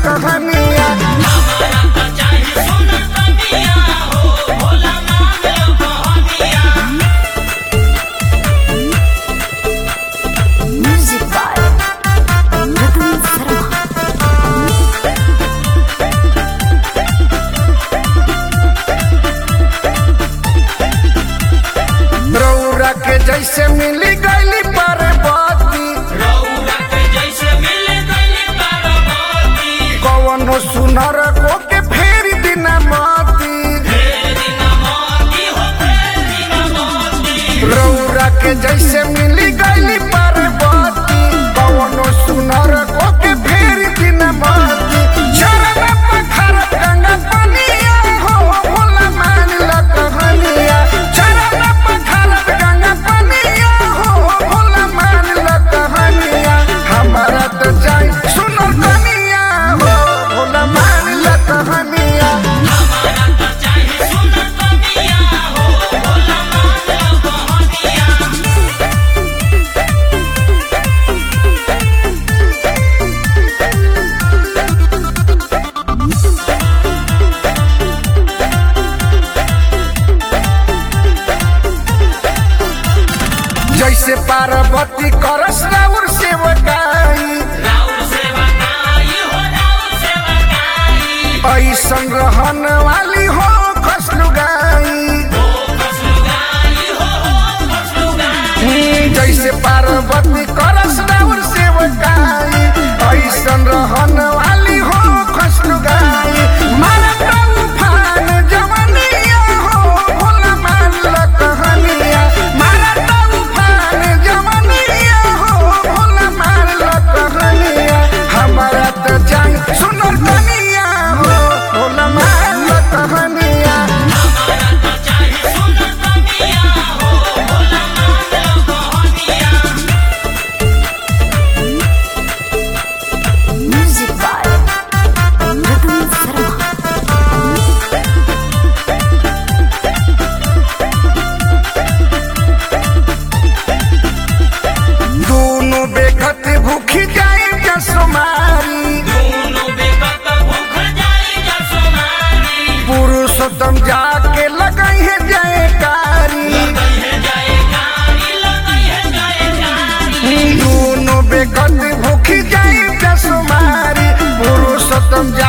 कहानिया हमारा त चाही सोना कनिया हो भोला मान लो कहनिया Music by Ratan Sarma. रौरा के जैसे मिली गईली पार्वती रौरा के जैसे मिल गई पार्वती कवनो सुनर को के फेर दिना माती फेर दिन मोती हो फेर दिन मोती रौरा के जैसे मिली गईली पार्वती कवनो सुनर को के फेर दिना माती चरण पखर गंगा पनिया हो भोला मान ल कहानिया चरण पखर गंगा पनिया हो भोला मान ल कहानिया हमारा तो जाई सुनर कनिया हो भोला मान ल कहानिया हमारा त चाही सोना कनिया हो भोला मान लो कहनिया जैसे पार्वती करस राउर सेवकाई राउर सेवा काई हो राउर सेवा काई ऐसन रहन वाली हो खसलुगाई हो खसलुगाई हो हो खसलुगाई जैसे पार्वती करस राउर सेवकाई ऐसन रहन वाली हो खसलुगाई मारत उफान जवनिया हो भोला मान ल कहानिया मारत उफान जवनिया हो भोला मान ल कहानिया हमारा तो जान सुनर कनिया हो भोला मान ल कहानिया हमारा त चाही सोना कनिया हो भोला मान लो कहनिया Music by Ratan Sarma. दोनों बेखत भूखी जाए जसमारी दोनों बेकत भूख जाई जसमारी पुरुषोत्तम जाके लगई है जयकारी लगई है जयकारी लगई है जयकारी दोनों बेखत भूखी जाए जसमारी पुरुषोत्तम जा